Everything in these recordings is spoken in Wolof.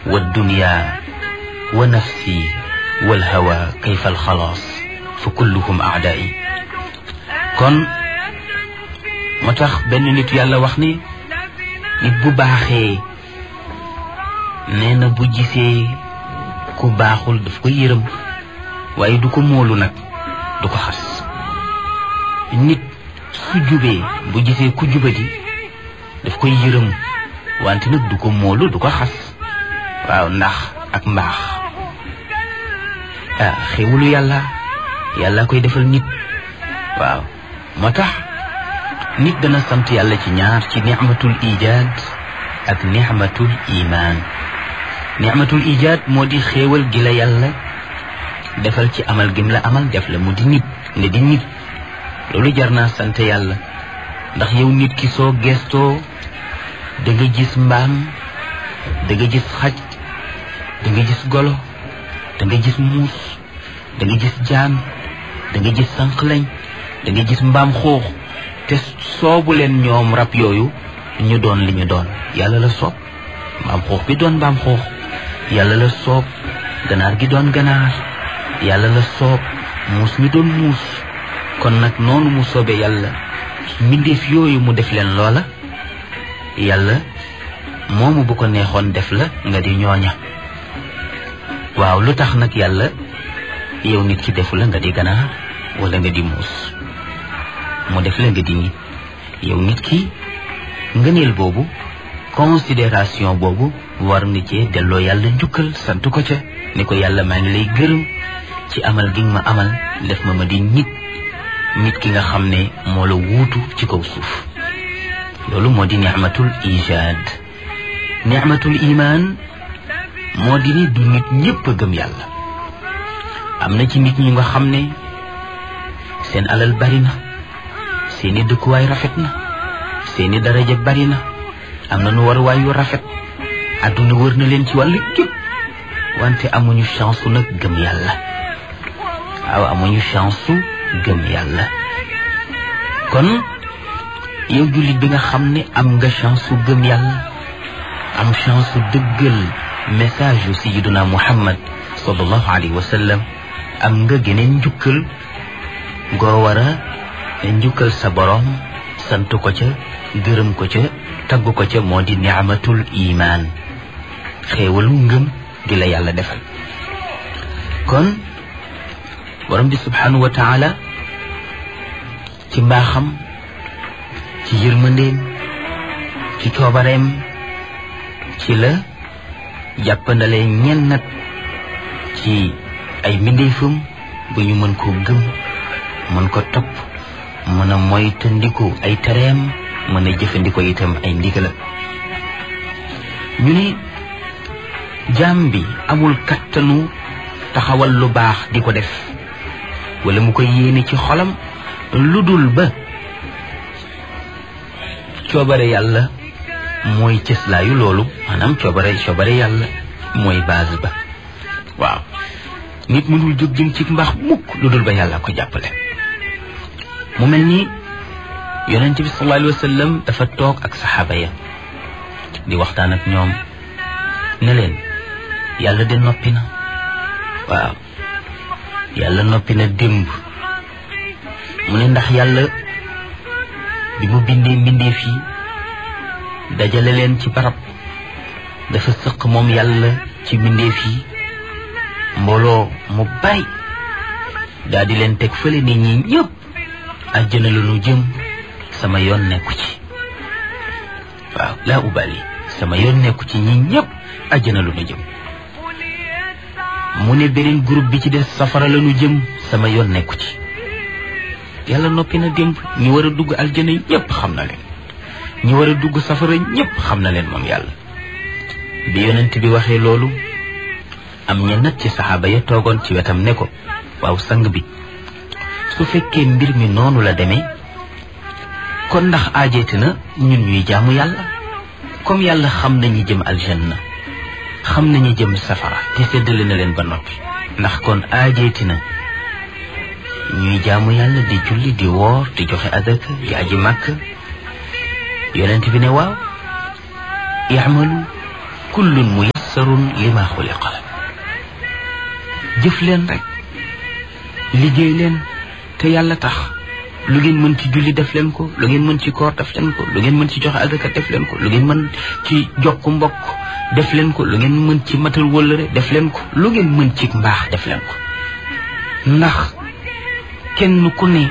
wa dunya wa nafsi wal hawa kayfa al xalaas fa kulluhum aadaai kon moo tax benn nit yàlla wax ni nit bu baaxee nee na bu gisee ku baaxul daf ko yërëm waaye du ko móolu nag du ko xas nit su jubee bu gisee ku jubadi daf koy yërëm wante nag du ko móolu du ko xas waaw ndax ak mbaax ah xéwalu yàlla yàlla koy defal nit waaw moo tax nit dana sant yàlla ci ñaar ci nicmatul ijaad ak nicmatul imaan nicmatul ijaad moo di xéewal gi la yàlla defal ci amal gim la amal def la mu di nit nga di nit loolu jar naa sant yàlla ndax yow nit ki soo gestoo da nga gis mbaam da nga gis xaj da nga gis golo da nga gis muus da nga gis jaan da nga gis sànqlañ da nga gis mbaam xuux te soobu leen ñoom rab yooyu ñu doon li ñu doon yàlla la soob mbaam xuux bi doon mbaam xuux yàlla la soob ganaar gi doon ganaar yàlla la soob muus mi doon muus kon nag noonu mu soobee yàlla mbindeef yooyu mu def leen loola yàlla moomu bu ko neexoon def la nga di ñooña waaw lu tax nag yàlla yow nit ki defu la nga di ganaar wala nga di muus mu def la nga di nit yow nit ki ngëneel boobu considération boobu war nga cee delloo yàlla njukkal sant ko ca ni ko yàlla maa ngi lay gërëm ci amal gi nga ma amal def ma ma di nit nit ki nga xam ne moo la wuutu ci kaw suuf loolu moo di nicmatul ijaad nicmatul imaan moo di ni du nit ñépp a gëm yàlla am na ci nit ñi nga xam ne seen alal bari na seeni dëkkuwaay rafet na seeni daraja bari na am na nu waruwaay yu rafet àdduna wër na leen ci wàllu gépp wante amuñu chance su nag gëm yàlla waaw amuñu chance su gëm yàlla kon yow jullit bi nga xam ne am nga chance su gëm yàlla am chance su dëggal message yu sayiduna muhammad sallallahu alayhi wa sallam am nga geneen njukkal goo war a njukkal sa boroom sant ko ca gërëm ko ca tagg ko ca moo di ni'matul imaan xéewalu ngëm di la yàlla defal kon borom bi subhanahu wa taala ci mbaaxam ci yërmandeem ci coobareem ci la jàppandale ñen nag ci ay mbindeefam ba ñu mën koo gëm mën ko topp mën a moytandiku ay tereem mën a jëfandiko itam ay ndigala ñu ne jaam bi amul kattanu taxawal lu baax di ko def wala mu koy yéene ci xolam lu dul ba coobare yàlla mooy cëslaayu loolu maanaam coobare coobare yàlla mooy base ba waaw nit mënul jóg jëm ci mbaax mukk lu dul ba yàlla ko jàppale mu mel ni yonent bi sallallahu alayhi wa sallam dafa toog ak saxaaba ya di waxtaan ak ñoom ne leen yàlla de noppi na waaw yàlla noppi na démb mu ne ndax yàlla bi mu bindee mbindeef yi dajale leen ci barab dafa sëq moom yàlla ci mbindeef yi mbooloo mu bari daal di leen teg fële ne ñi ñëpp àjjana la nu jëm sama yoon nekku ci waaw laa ubali sama yoon nekku ci ñi ñëpp àjjana lu nu jëm mu ne beneen groupe bi ci des safara la nu jëm sama yoon nekku ci yàlla noppi na démb ñi war a dugg aljana ñëpp xam na leen ñi war a dugg safara ñëpp xam na leen moom yàlla bi yonent bi waxee loolu am ña nat ci saxaaba ya toogoon ci wetam ne ko waaw sang bi su fekkee mbir mi noonu la demee kon ndax aajeeti na ñun ñuy jaamu yàlla comme yàlla xam nañu jëm aljanna xam nañu jëm safara te séddale na leen ba noppi ndax kon aajeeti na ñuy jaamu yàlla di julli di woor di joxe adaka di aji màkk yonent bi ne waaw i'malu kullun muyassar muyassarun lima xuliqa la jëf leen rek liggéey leen te yàlla tax lu ngeen mën ci julli def leen ko lu ngeen mën ci koor def leen ko lu ngeen mën ci joxe azaka def leen ko lu ngeen mën ci jokku mbokk def leen ko lu ngeen mën ci matal wëllëre def leen ko lu ngeen mën ci mbaax def leen ko ndax kenn ku ne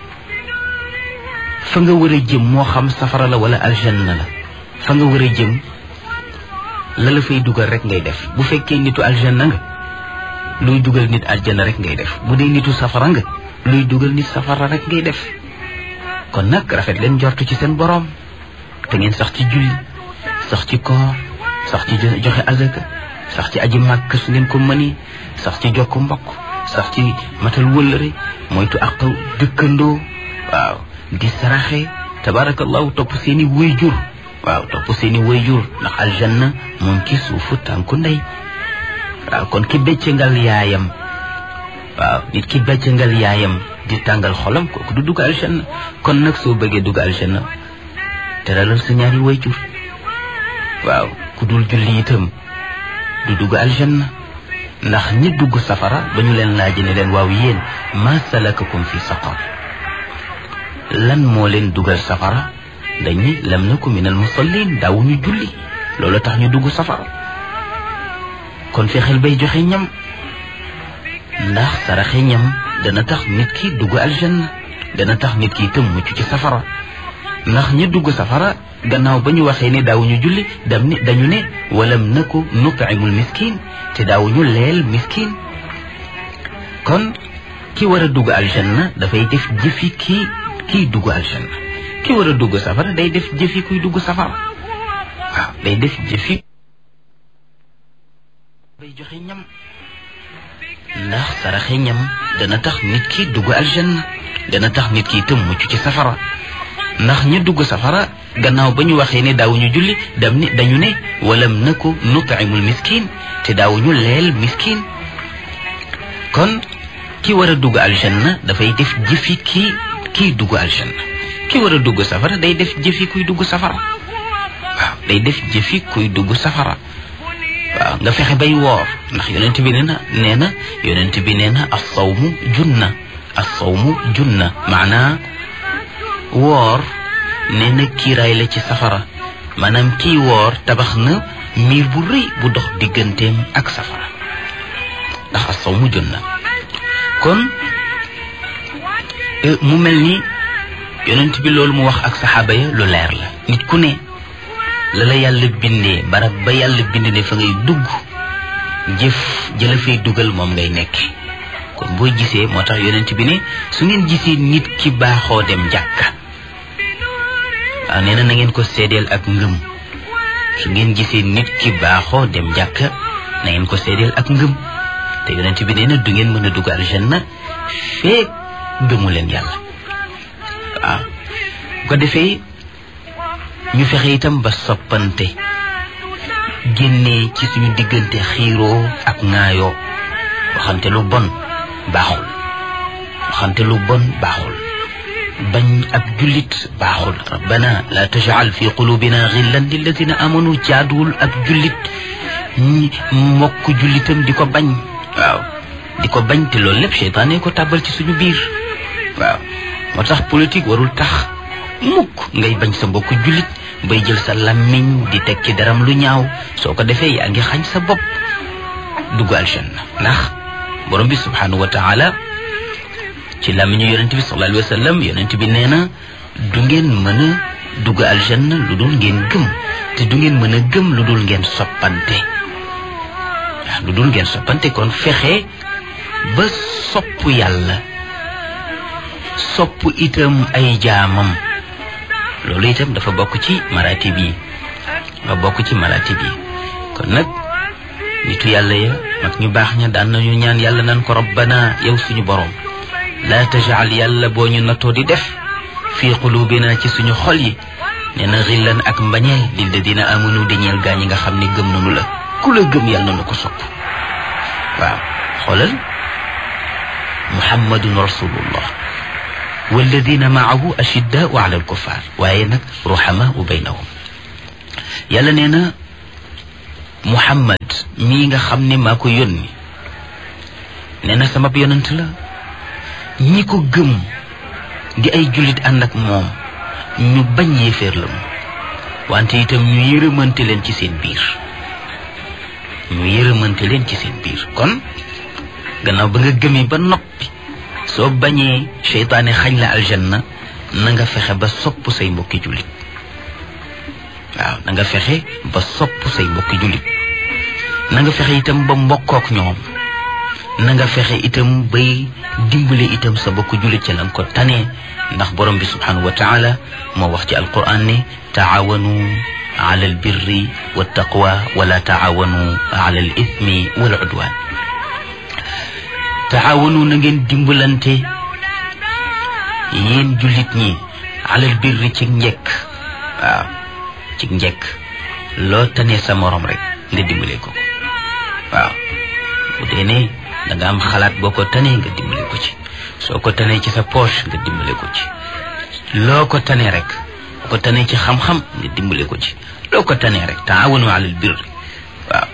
fa nga war a jëm moo xam safara la wala aljanna la fa nga war a jëm la la fay dugal rek ngay def bu fekkee nitu aljanna nga luy dugal nit aljanna rek ngay def bu dee nitu safara nga luy dugal nit safara rek ngay def kon nag rafet leen jortu ci seen boroom te ngeen sax ci julli sax ci koor sax ci joxe azaka sax ci aji màkk su ngeen ko mëni sax ci jokk mbokk sax ci matal wëllëre moytu ak dëkkandoo waaw di saraxe tabarakallahu topp seeni wayjur waaw topp seeni wayjur ndax aljanna moom ci suufu tànku ndey waaw kon ki beccangal yaayam waaw nit ki beccangal yaayam di tàngal xolam kooku du dugg aljanna kon nag soo bëggee dugg aljanna teralal sa ñaari wayjur waaw ku dul julli itam du dugg aljanna ndax ñi dugg safara ba ñu leen laaj ne leen waaw yéen ma salakakum fi saqar lan moo leen dugal safara dañuy lam naku min al musallin daawuñu julli loolu tax ñu dugg safara kon fexeel bay joxe ñam ndax saraxe ñam dana tax nit ki dugg aljanna dana tax nit ki itam mucc ci safara ndax ñi dugg safara gannaaw ba ñu waxee ne daawuñu julli dam ne dañu ne walam naku nutimul miskin te daawuñu leel miskin kon ki war a dugg aljanna dafay def jëfi kii kii dugg aljanna ki war a dugg safara day def jëfi kuy dugg safara waaw day def jëfi bay joxe ñam ndax saraxe ñam dana tax nit ki dugg aljanna dana tax nit ki itam mucc ci safara ndax ñi dugg safara gannaaw ba ñu waxee ne daawuñu julli dam ne dañu ne walam naku nutimul miskin te daawuñu leel miskin kon ki war a dugg aljanna dafay def jëfi kii kii dugg aljanna ki war a dugg safara day def jëfi kuy dugg safara waaw day def jëfi kuy dugg safara waaw nga fexe bay woor ndax yonent bi nee na nee na yonent bi nee na assawmu junna assawmu junna maanaa woor nee na kiiraay la ci safara maanaam kii woor tabax na miir bu rëy bu dox digganteem ak safara ndax assawmu junna kon mu mel ni yonent bi loolu mu wax ak saxaaba ya lu leer la nit ku ne la la yàlla bindee barab ba yàlla bind ne fa ngay dugg jëf jëla fay dugal moom ngay nekke kon boo gisee moo tax yonent bi ne su ngeen gisee nit ki baaxoo dem jàkka waaw nee na na ngeen ko seedeel ak ngëm su ngeen gisee nit ki baaxoo dem jàkka na ngeen ko seedeel ak ngëm te yonent bi nee na du ngeen mën a dugg aljanna feek gëmu leen yàlla waaw bu ko defee ñu fexe itam ba soppante génnee ci suñu diggante xiiroo ak ŋaayoo waxante lu bon baaxul waxante lu bon baaxul bañ ab jullit baaxul rabbana la tajal fi qulubina xillan lilladina amanu jaaduwul ab jullit ñi mbokk jullitam di ko bañ waaw di ko bañ te loolu lépp seytaane ko tàbbal ci suñu biir waaw moo tax politique warul tax mukk ngay bañ sa mbokk jullit bay jël sa làmmiñ di teg ci daram lu ñaaw soo ko defee yaa ngi xañ sa bopp dugg aljanna ndax borom bi subhanahu wa taala ci làmmiñu yonent bi sallallahu alayhi wa sallam yonent bi nee na du ngeen mën a dugg aljanna lu dul ngeen gëm te du ngeen mën a gëm lu dul ngeen soppante waaw lu dul ngeen soppante kon fexe ba sopp yàlla sopp itam ay jaamam loolu itam dafa bokk ci maratib yi dafa bokk ci maratib yi kon nag nitu yàlla ya mag ñu baax ña daan nañu ñaan yàlla nan ko rabbana yow suñu borom laa tajal yàlla boo ñu nattoo di def fii qulubina ci suñu xol yi nee na xillan ak mbañeel lilladina amanu di ñeel gaa ñi nga xam ne gëm nanu la ku la gëm yàlla na ko sopp waaw xoolal muhammadun rasulullah walladina maahu ashiddaau ala alkuffar waaye nag ruhamaau baynahum yàlla nee na muhammad mii nga xam ne maa ko yónni nee na sama yonent la ñi ko gëm di ay jullit ànd ak moom ñu bañ yéeféer la mu wante itam ñu yërëmante leen ci seen biir ñu yërëmante leen ci seen biir kon gannaaw ba nga gëmee ba noppi soo bañee seytaane xañ la aljanna na nga fexe ba sopp say mbokki jullit waaw na nga fexe ba sopp say mbokki jullit na nga fexe itam ba mbokkook ñoom na nga fexe itam bay dimbale itam sa mbokki jullit ca la nga ko tanee ndax borom bi subhanahu wa taala moo wax ci alquran ne taawanu ala albirri wa taqwa wala taawanu ala al ithmi wal udwan taawanu na ngeen dimbalante yéen jullit ñi alal birri ci njekk waaw ci njekk loo tanee sa morom rek nga dimbale ko waaw bu dee ne da nga am xalaat boo ko tanee nga dimbale ko ci soo ko tanee ci sa poche nga dimbale ko ci loo ko tanee rek boo ko tanee ci xam-xam nga dimbale ko ci loo ko tanee rek taawanu alal birri waaw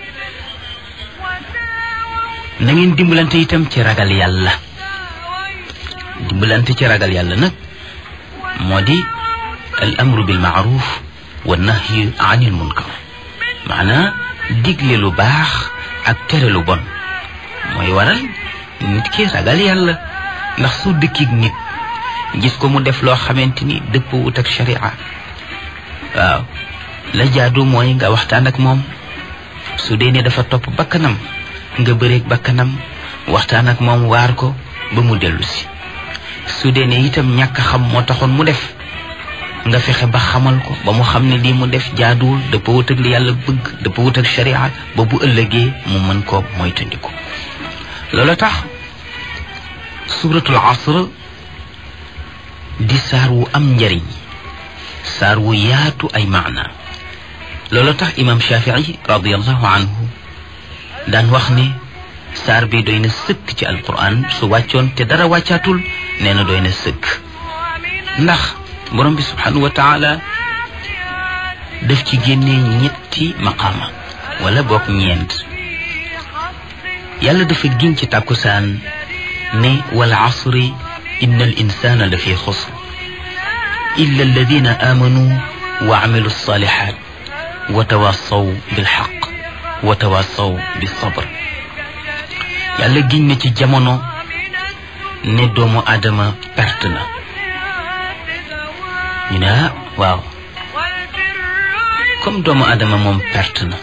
na ngeen dimbalante itam ci ragal yàlla dimbalante ci ragal yàlla nag moo di al amru bil maaruf wa nahyi anil munkar maanaa digle lu baax ak tere lu bon mooy waral nit ki ragal yàlla ndax su dëkkig nit gis ko mu def loo xamante ni dëppwut ak sharia waaw la jaadu mooy nga waxtaan ak moom su dee ne dafa topp bakkanam nga bëreeg bakkanam waxtaan ak moom waar ko ba mu dellu si su dee ne itam ñàkk xam moo taxoon mu def nga fexe ba xamal ko ba mu xam ne lii mu def jaaduwul dafa wut ak li yàlla bëgg dafa wut ak sharia ba bu ëllëgee mu mën koo moytandiku loolu tax suratul asr di saar wu am njariñ saar wu yaatu ay maana loolu tax imam shafii radiallahu anhu daan wax ne saar bi doy na sëkk ci alquran su wàccoon te dara wàccaatul nee na doy na sëkk ndax borom bi subhanahu wa taala daf ci génnee ñetti maqaama wala boog ñeent yàlla dafa giñ ci tàkkusaan ne wal asri inna al insana la fi xusr illa alladina amanu wa amilu alsalihat wa tawassaw bilxaq wa tawassaw bisabr yàlla giñ na ci jamono ne doomu aadama perte na ñu ne ah waaw comme doomu aadama moom perte na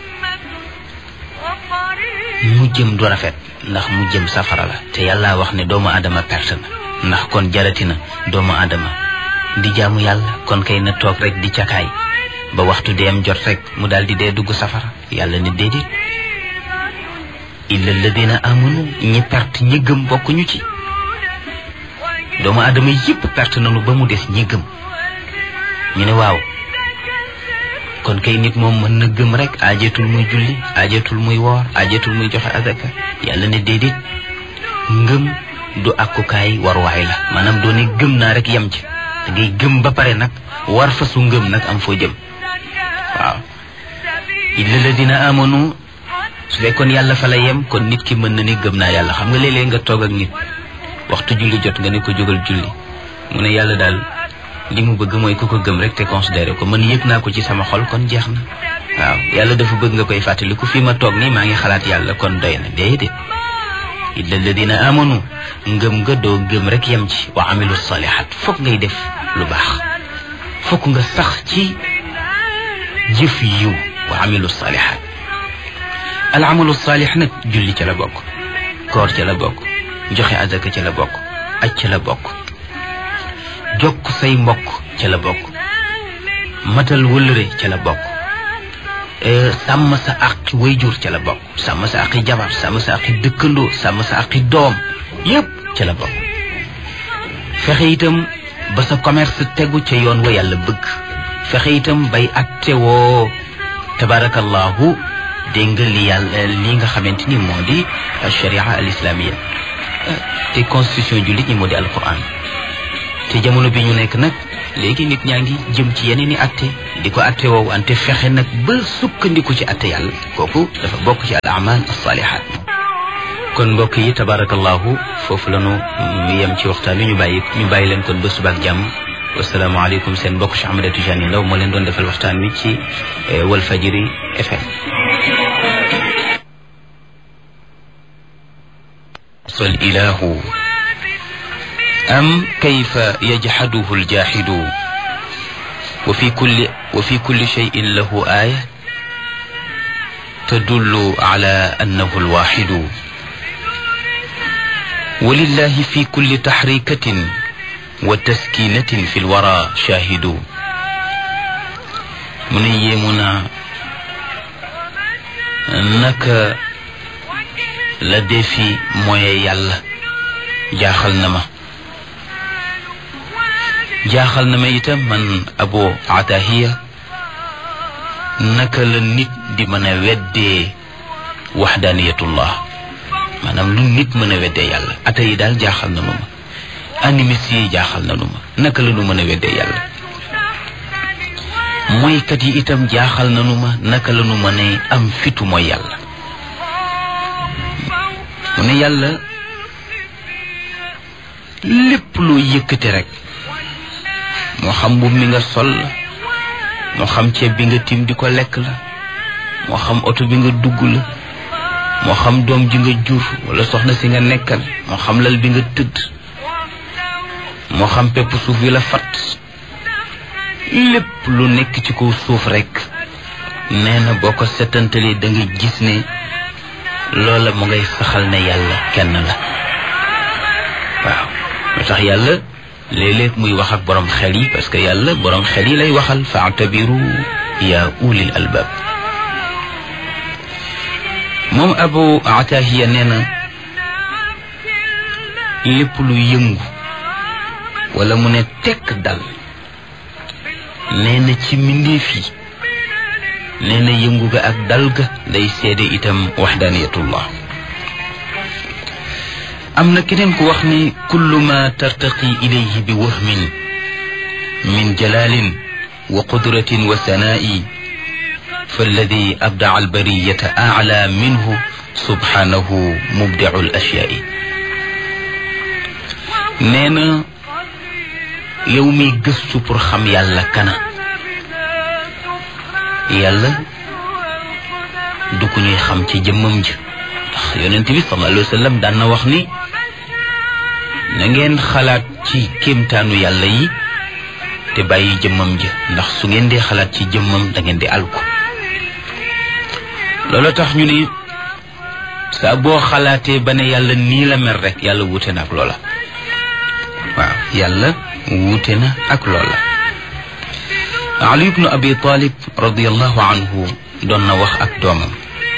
mu jëm du rafet ndax mu jëm safara la te yàlla wax ne doomu aadama perte na ndax kon jarati na doomu aadama di jaamu yàlla kon kay na toog rek di cakaay ba waxtu deem jot rek mu daal di dee dugg safara yàlla ne déedéet illa alladina amanu ñi perte ñi gëm bokkuñu ci doomu aadama yépp perte nañu ba mu des ñi gëm ñu ne waaw kon kay nit moom mën na gëm rek aajeetul muy julli aajeetul muy woor aajeetul muy joxe azaka yàlla ne déedéet ngëm du akkukaay waruwaay la maanaam doo ne gëm naa rek yem ci da ngay gëm ba pare nag war fa su ngëm nag am foo jëm waaw illa alladina amanu su fekkoon yàlla fa la yem kon nit ki mën na ni gëm naa yàlla xam nga léeg-léeg nga toog ak nit waxtu julli jot nga ne ko jógal julli mu ne yàlla daal li mu bëgg mooy ku ko gëm rek te considéré ko man yëg naa ko ci sama xol kon jeex na waaw yàlla dafa bëgg nga koy fàttali ku fi ma toog nii maa ngi xalaat yàlla kon doy na déedéet illa alladina amanu ngëm nga doo gëm rek yem ci wa amilu salihat fokk ngay def lu baax fokk nga sax ci jëf yiw wa amilu salihat al amalu salih nag julli ca la bokk koor ca la bokk joxe azaka ca la bokk aj ca la bokk jokk say mbokk ca la bokk matal wëllëre ca la bokk sàmm sa àqi wayjur ca la bokk sàmm sa àqi jabar sàmm sa àqi dëkkandoo sàmm sa àqi doom yépp ca la bokk fexe itam ba sa commerce tegu ca yoon wa yàlla bëgg fexe itam bay atte woo tabarakallahu dégg nga li yàlla li nga xamante ni moo di sharia al islamia te constitution jullit ñi moo di alquran te jamono bi ñu nekk nag léegi nit ñaa ngi jëm ci yeneen i atte di ko atte woowu ante fexe nag ba sukkandiku ci atte yàlla kooku dafa bokk ci al amal as-salihat kon mbokk yi tabarakallahu foofu la ñu yem ci waxtaan wi ñu bàyyi ñu bàyyi leen kon ba subaak jàmm wasalaamaaleykum seen mbokk Cheikh Ahmed Tidiane Ndaw moo leen doon defal waxtaan wi ci Walfajiri FM fal ilahu am kayfa yajxaduhu aljaxidu wa fi kulli wa fi kulli cheyin lahu aaya tadullu ala annahu alwaxidu ولله في كل تحريكة وتسكينة في الورى شاهد من يمنا نك لدي في موي يالا جاخل نما جاخل نما يتم من أبو عتاهية نك لنit di mën a weddee waxdaaniyatullah maanaam lu nit mën a weddee yàlla ata yi daal jaaxal na nu ma animiste yi jaaxal na nu ma naka la nu mën a weddee yàlla mooykat yi itam jaaxal na nu ma naka la nu mën a am fitu mooy yàlla mu ne yàlla lépp loo yëkkate rek moo xam mbubb mi nga sol la moo xam ceeb bi nga tim di ko lekk la moo xam oto bi nga dugg la moo xam doom ji nga jur wala soxna si nga nekkal moo xam lal bi nga tëdd moo xam pepp suuf bi la fat lépp lu nekk ci kaw suuf rekk nee na boo ko setantalee da nga gis ne loola mu ngay saxal ne yàlla kenn la waaw moo tax yàlla léeg-léeg muy wax ak borom xel yi parce que yàlla borom xel yi lay waxal faatabiru yaa ulil albab moom abu atahiya nee na lépp lu yëngu wala mu ne tekk dal nee na ci mbindeef yi nee na yëngu ga ak dal ga day seede itam waxdaaniyatullah am na keneen ku wax ni kullu ma tartaqi ilayhi bi wahmin min jalalin wa qudratin wa sanaa'i فالذي أبدع البرية أعلى منه سبحانه مبدع الأشياء نينا يومي قصو برخم يالا كنا يالا دوكو ñuy xam ci jëmmam ji ndax yonent bi sallallahu alayhi wa sallam daan na wax ni na ngeen xalaat ci kéemtaanu yàlla yi te bàyyi jëmmam ji ndax su ngeen dee xalaat ci jëmmam da ngeen di alku loolu tax ñu ni saa boo xalaatee ba ne yàlla nii la mel rek yàlla wuute na ak loola waaw yàlla wuute na ak loola ali ibnu abi talib radiallahu anhu doon na wax ak doomam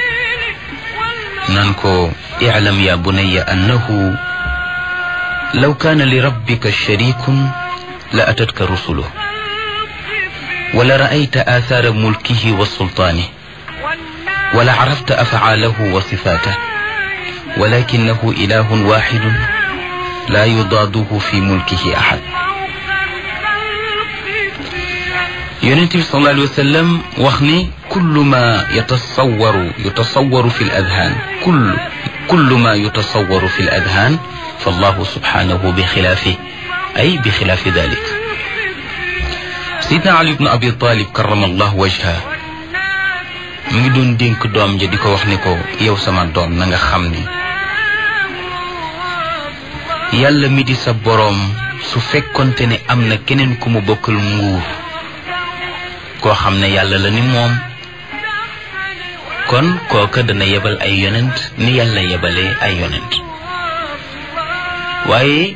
nan ko iclam ya bunaya annahu law kaana li rabbika sharikun la atatka rusuluh wala raayta aathaara mulkihi wa sultaanihi ولا عرفت أفعاله وصفاته ولكنه إله واحد لا يضاده في ملكه أحد يونتي صلى الله عليه وسلم وخني كل ما يتصور يتصور في الأذهان كل كل ما يتصور في الأذهان فالله سبحانه بخلافه أي بخلاف ذلك سيدنا علي بن أبي طالب كرم الله وجهه mu ngi doon dénk doom ja di ko wax ni ko yow sama doom na nga xam ni yàlla mi di sa boroom su fekkonte ne am na keneen ku mu bokkal nguur koo xam ne yàlla la ni moom kon kooka dana yebal ay yonent ni yàlla yebalee ay yonent waaye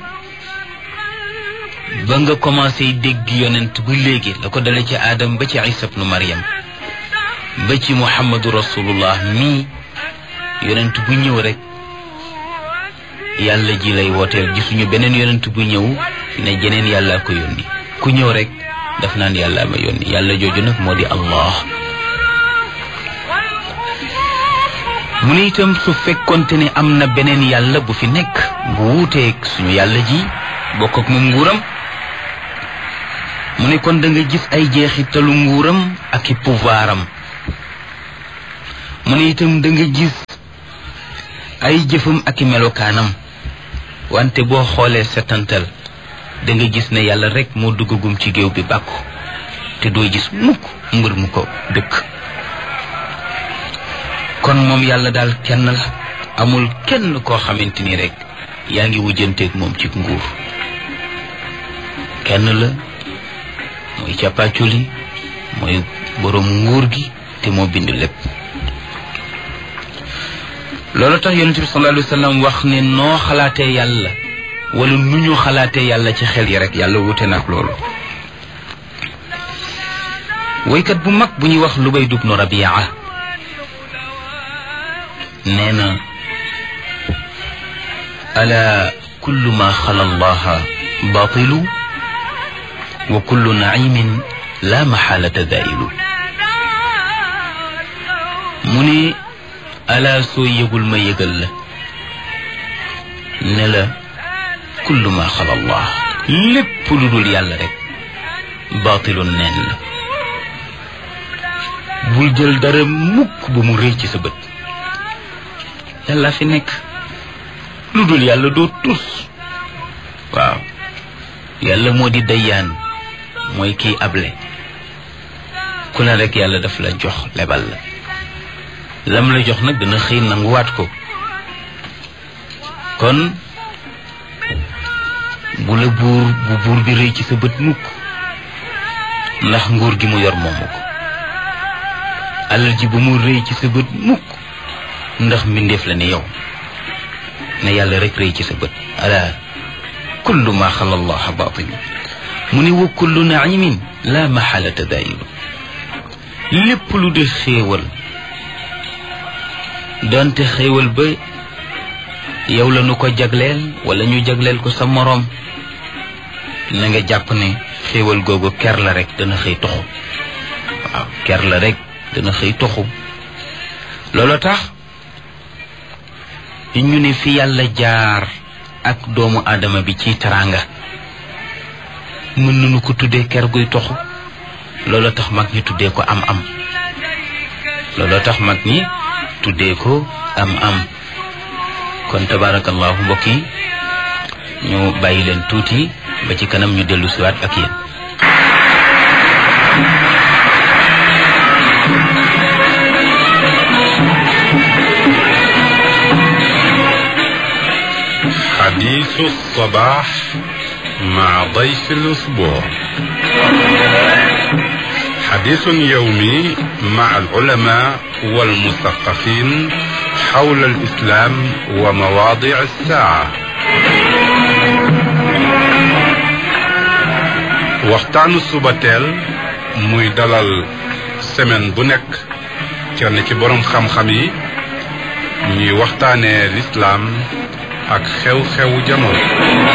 ba nga commencé dégg yonent ba léegi la ko dale ci aadam ba ci isa ibnu maryam ba ci muhammadu rasulullah mii yonent bu ñëw rek yàlla ji lay wooteel gisuñu beneen yonent bu ñëw ne jeneen yàlla ko yónni ku ñëw rek daf naan yàlla ma yónni yàlla jooju nag moo di allah mu ne itam su fekkonte ne am na beneen yàlla bu fi nekk bu wuuteeg suñu yàlla ji bokk ak moom nguuram mu ne kon da nga gis ay jeexitalu nguuram ak i pouvoiram mu ne itam da nga gis ay jëfam ak i melokaanam wante boo xoolee setantal da nga gis ne yàlla rek moo duggagum ci géew bi bàkku te doo gis mukk mbër mu ko dëkk kon moom yàlla daal kenn la amul kenn koo xamante ni rek yaa ngi wujjanteeg moom ci nguur kenn la mooy càppaaculi mooy boroom nguur gi te moo bind lépp loolu tax yonente bi sallallahu alayhi wa sallam wax ne noo xalaatee yàlla wala nu ñu xalaatee yàlla ci xel yi rek yàlla wute na ak loolu woykat bu mag bu ñuy wax Lubayd ibnu Rabia nee na ala kullu ma xala allaha batilu wa kullu naimin la maxaalata dailu mu ne ala soo yëgul ma yëgal la ne la kullu ma xala allah lépp lu dul yàlla rek batilun neen la bul jël dara mukk ba mu rëy ci sa bët yàlla fi nekk lu dul yàlla doo tus waaw yàlla moo di dayyaan mooy kiy able ku ne rek yàlla daf la jox lebal la lam la jox nag dana xëy nanguwaat ko kon bu la buur bu buur bi rëy ci sa bët mukk ndax nguur gi mu yor moomu ko alal ji bu mu rëy ci sa bët mukk ndax mbindeef la ne yow ne yàlla rek rëy ci sa bët ala kullu ma xala allah batil mu ne wa kullu naimin la maxalata daayilu lépp lu di xéewal donte xéewal ba yow la nu ko jagleel wala ñu jagleel ko sa moroom na nga jàpp ne xéewal googu ker la rek dana xëy toxu waaw ker la rek dana xëy toxu loolu tax ñu ne fi yàlla jaar ak doomu aadama bi ci teraanga mën nañu ko tuddee ker guy toxu loolu tax mag ñi tuddee ko am am loolu tax mag ñi tuddee ko am am kon tabarakallahu mbokk yi ñu bàyyi leen tuuti ba ci kanam ñu dellu siwaat ak yéen حديث الصباح مع ضيف الأسبوع حديث يومي مع العلماء والمثقفين حول الإسلام ومواضع الساعة waxtaanu subateel muy dalal semaine bu nekk kenn ci boroom xam-xam yi ñuy waxtaanee lislaam ak xew-xewu jamono